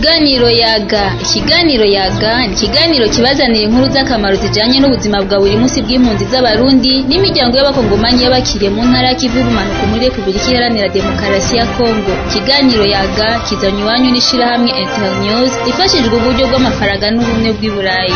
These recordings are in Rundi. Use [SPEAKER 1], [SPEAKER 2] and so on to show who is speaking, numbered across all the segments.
[SPEAKER 1] Ikiganiro yaga ikiganiro yaga ni ikiganiro kibazanira inkuru z'akamaro zijanye n'ubuzima bwa buri munsi bw'impunzi z'abarundi n'imiryango y'abakongomanyi y'abakiriye mu ntara ya Kivu y'ubumanuko muri Republika Iharanira Demokarasi ya Kongo ikiganiro yaga kizanywe iwanyu n'ishirahamwe Internews rifashijwe uburyo bw'amafaranga n'ubumwe bw'i Burayi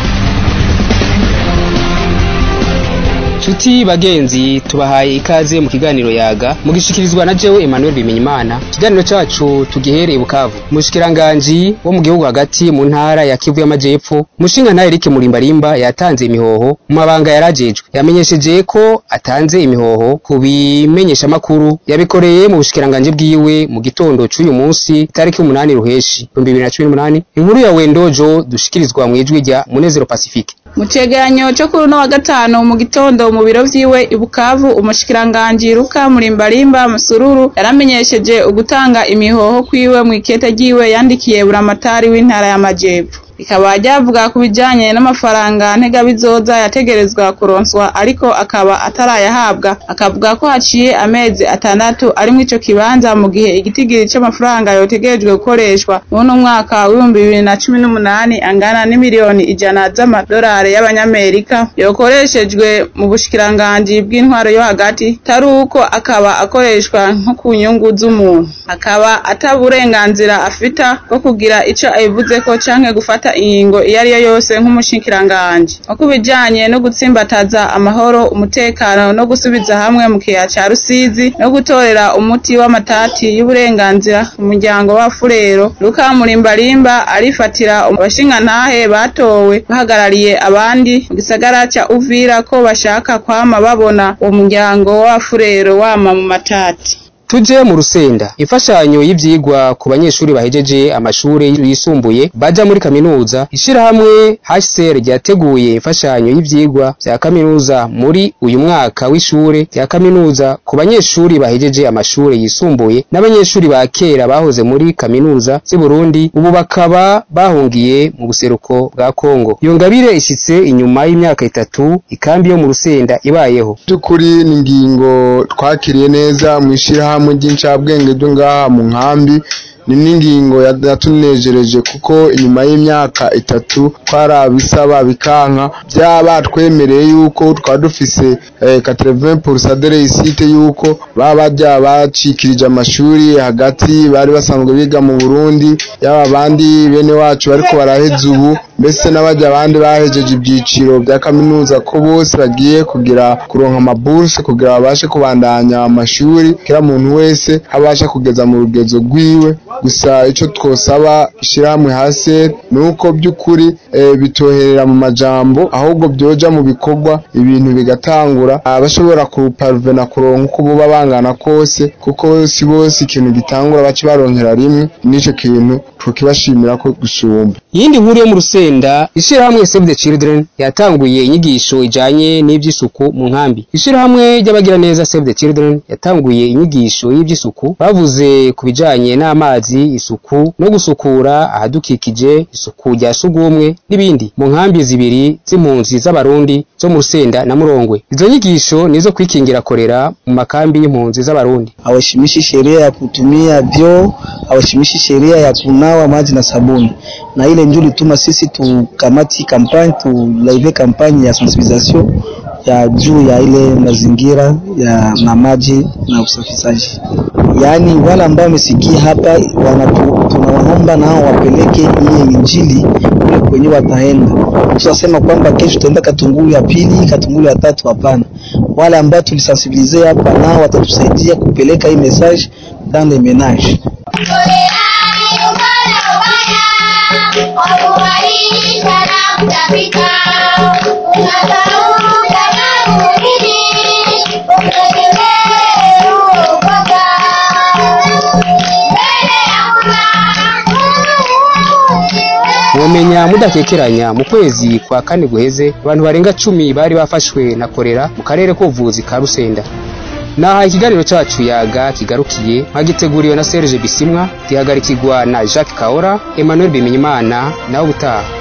[SPEAKER 2] Chuti bagenzi tubahaye ikaze mu kiganiro yaga mugishikirizwa na jewe Emmanuel Bimenyimana ikiganiro cacu tugihereye Bukavu mushikiranganje wo mu gihugu hagati mu ntara ya Kivu y'Amajepfo mushinga na Eric Murimbarimba yatanze imihoho mu mabanga yarajejwe yamenyesheje ko atanze imihoho ku bimenyesha makuru yabikoreye mu bushikiranganje bwiwe mu gitondo c'uyu munsi tariki 8 ruheshi 2018 inkuru ya Wendojo dushikirizwa mu ijwi rya Munezero Pacifique
[SPEAKER 3] mu cegeranyo cyo kuri uno wa gatanu mu gitondo mu biro vyiwe i Bukavu umushikiranganji Luka Murimbarimba Musururu yaramenyesheje ugutanga imihoho kwiwe mu ikete ryiwe yandikiye buramatari w'intara y'Amajepfo rikaba ryavuga ku bijanye n'amafaranga ntegabizoza yategerezwa kuronswa ariko akaba atarayahabwa akavuga ko haciye amezi atandatu ari muri ico kibanza mu gihe igitigiri c'amafaranga yotegerejwe gukoreshwa muno mwaka w'ibihumbi bibiri na cumi n'umunani angana n'imiliyoni ijana z'amadolari y'abanyamerika yokoreshejwe mu bushikiranganji bw'intwaro yo hagati tari uko akaba akoreshwa nko ku nyungu z'umuntu akaba ata burenganzira afita bwo kugira ico ayivuzeko canke gufata ingingo iyo ari yo yose nk'umushikiranganji nko ku bijanye no gutsimbataza amahoro umutekano no gusubiza hamwe mu kiyaya ca rusizi no gutorera umuti w'amatati y'uburenganzira mu muryango wa furero luka murimbarimba arifatira abashingantahe batowe bahagarariye abandi mu gisagara ca uvira ko bashaka kwama babona uwo muryango wa furero wama mu matati
[SPEAKER 2] tuje mu rusenda imfashanyo y'ivyigwa ku banyeshuri bahejeje amashure yisumbuye baja muri kaminuza ishirahamwe HCR ryateguye imfashanyo y'ivyigwa vya kaminuza muri uyu mwaka w'ishure rya kaminuza ku banyeshuri bahejeje amashure yisumbuye n'abanyeshuri ba kera bahoze muri kaminuza z'i Burundi ubu bakaba bahungiye mu buseruko bwa Kongo iyo ngabire ishitse inyuma y'imyaka itatu ikambi yo mu rusenda ibayeho
[SPEAKER 4] by'ukuri ni ingingo twakiriye neza mu ishirahamwe hamwe ry'incabwenge ryo ngaha mu nkambi ni n'ingingo yatunejereje kuko inyuma y'imyaka itatu twarabisaba bikanka byaba twemereye yuko twaba dufise quatre-vingts pour de réussite yuko baba bajya bacikirije amashuri hagati bari basanzwe biga mu Burundi yaba abandi bene wacu bariko baraheza ubu mbese n'abajya abandi bahejeje ibyiciro bya kaminuza ko bose bagiye kugira kuronka amaburse kugira babashe kubandanya amashuri kira muntu wese abasha kugeza mu rugezo rwiwe gusa icyo twosaba ishyirahamwe hasi ni uko by'ukuri bitoherera mu majambo ahubwo byoja mu bikorwa ibintu bigatangura abashobora kuparvena kuronka uko buba bangana kose kuko si bose ikintu gitangura bace baronkera rimwe n'icyo kintu tukibashimira ko gusumba
[SPEAKER 2] yindi nkuru yo mu rusenda ishirahamwe Save the Children yatanguye inyigisho ijanye n'ivy'isuku mu nkambi ishirahamwe ry'abagira neza Save the Children yatanguye inyigisho y'ivy'isuku bavuze ku bijanye n'amazi isuku no gusukura ahadukikije isuku rya sugumwe n'ibindi mu nkambi zibiri z'impunzi z'abarundi zo mu rusenda na murongwe izo nyigisho nizo kwikingira korera mu makambi y'impunzi z'abarundi
[SPEAKER 5] hawaheshimishi sheria ya kutumia vyoo hawaheshimishi sheria ya kunawa maji na sabuni na ile ndio lituma sisi tukamati kampani tulaive kampani ya sensibilisation ya juu ya ile mazingira ya na maji na usafishaji. Yaani wale ambao wamesikia hapa tunawaomba nao wapeleke ile injili kule kwenye wataenda. Tunasema kwamba kesho tutaenda Katungulu ya pili, Katungulu ya tatu, hapana. Wale ambao tulisensibilize hapa nao watatusaidia kupeleka hii message dans les ménages.
[SPEAKER 2] womenya mudakekeranya mu kwezi kwa kane guheze abantu barenga cumi bari bafashwe na korera mu karere k'ubuvuzi ka Rusenda naha ikiganiro cacu yaga kigarukiye mwagiteguriwe na Serge Bisimwa gihagarikirwa na Jacques Kaora Emmanuel Bimenyimana nawe utaha